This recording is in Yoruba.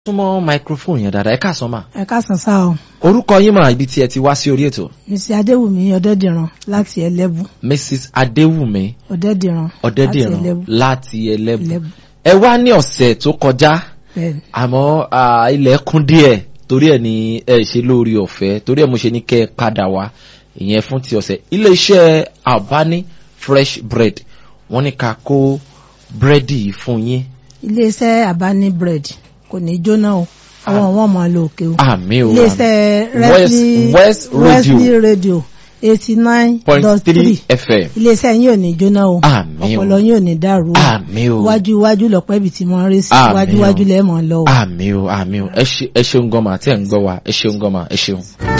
súnmọ́ microphone yẹn dáadáa ẹ káàsán mà. ẹ káàsán sá o orúkọ yín mà ibi tí ẹ ti wá sí orí ètò. mrs adéwùmí ọdẹdìran láti ẹlẹbù mrs adéwùmí ọdẹdìran ọ̀dẹ́dìran láti ẹlẹ́bù. ẹlẹbù ẹ wá ní ọ̀sẹ̀ tó kọjá bẹ́ẹ̀ni àmọ́ à, ilẹ̀ kún díẹ̀ torí ẹ̀ ní ẹ ṣe lórí ọ̀fẹ́ torí ẹ̀ mo ṣe ní kẹ́ ẹ padà wá ìyẹn fún ti ọ̀sẹ̀ iléeṣẹ́ albani fresh bread wọ́n ní ká kó búrẹ́dì yìí fún yín iléeṣẹ́ àbáni bread kò ní jóná o àwọn wọn mọ lò òkè o àmì o iléeṣẹ́ West- Wesley West Radio. Wesley radio eighty nine point dot three three fm iléeṣẹ́ yín ò ní jóná o Àmín o. ọpọlọ yín ò ní dàrú o àmì o iwájú iwájú lọpẹ ibi tí wọn ń rí sí Àmín iwájú o. iwájú lẹẹmọ lọ o. àmì o àmì o ẹ ṣe- ẹ ṣeun gan mà tí ẹ ń gbọ́ wa ẹ ṣeun gan mà ẹ ṣeun.